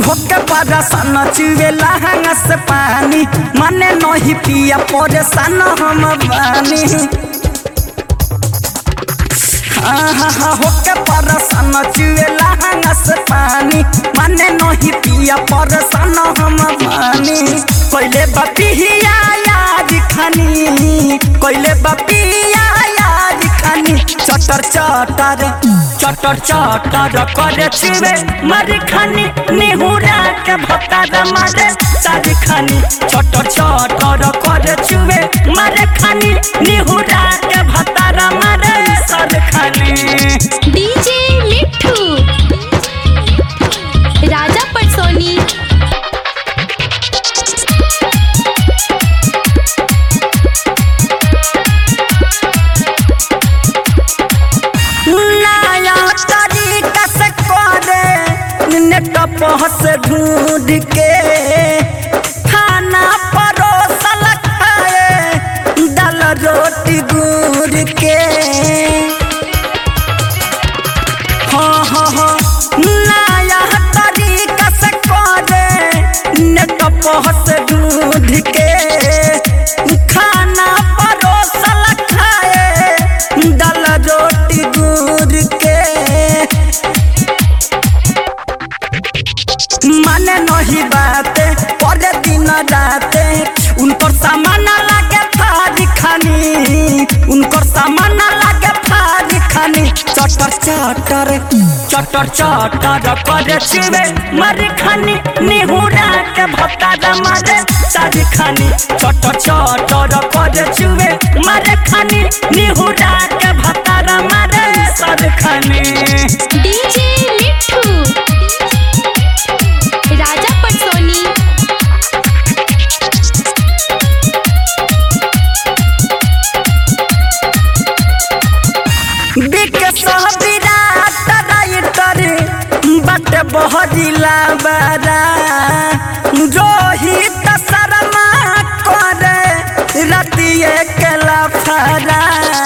होके परेशान चुए लहंगा से पानी मने नहीं पिया परेशान हम बानी हाँ हाँ हाँ होके परेशान चुए लहंगा से पानी मने नहीं पिया परेशान हम बानी कोइले बपिया याद खानी कोइले बपिया याद खानी चटर चटर चटर चटर करे छिवे मर खानी निहुरा के भत्ता मारे सारी खानी चटर चटर करे छिवे मर खानी निहुरा के भत्ता मारे सर खानी डीजे मिठू राजा पटसोनी नया तरीका से करे नेट पहस ढूंढ के खाना परोसल खाए दाल रोटी गुड़ के हाँ हाँ हाँ नया तरीका से करे नेट पहस ढूंढ के खाना परोसल खाए दाल रोटी गुड़ के माने नहीं बाते परे दिन राते उनकर सामान लागे फारी खानी उनकर सामान लागे फारी खानी चटर चटर चटर चटर करे छिवे मारी खानी निहुरा के भत्ता मारे सारी खानी चटर चटर करे छिवे मारे खानी निहुरा के भत्ता मारे सारी खानी डीजे मिठू राजा पटसोनी विकास विराट राइटर बट बहरिला बारा रोहित शर्मा करे रतिए केला फरा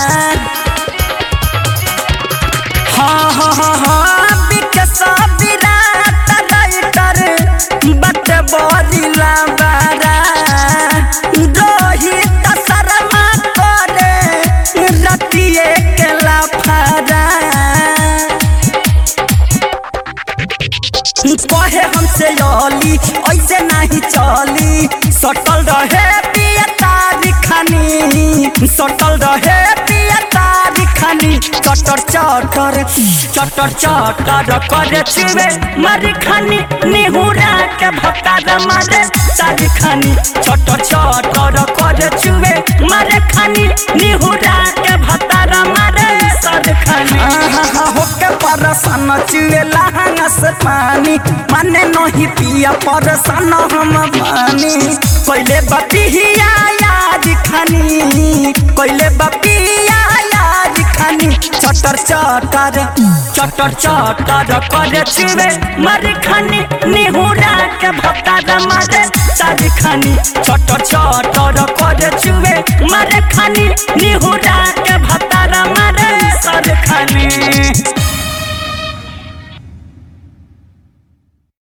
हाँ हाँ हाँ हाँ विकास विराट राइटर बट बहरिला बारा रोहित शर्मा करे रतिए केला फरा कहे हमसे अली ऐसे नहीं चली सटल रहे पिया तारी खानी सटल रहे पिया तारी खानी चटर चटर चटर चटर करे छिवे मारी खानी निहुरा के भत्ता मारे तारी खानी चटर चटर करे छिवे मारे खानी निहुरा के भत्ता मारे सर खानी होके परेशान चुए लहंगा से पानी माने नहीं पिया परेशान हम बानी कोइले बपिया याद खानी कोइले बपिया याद खानी चटर चटर चटर चटर करे छिवे मर खानी निहुरा के भत्ता मारे सारी खानी चटर चटर करे छिवे मर खानी निहुरा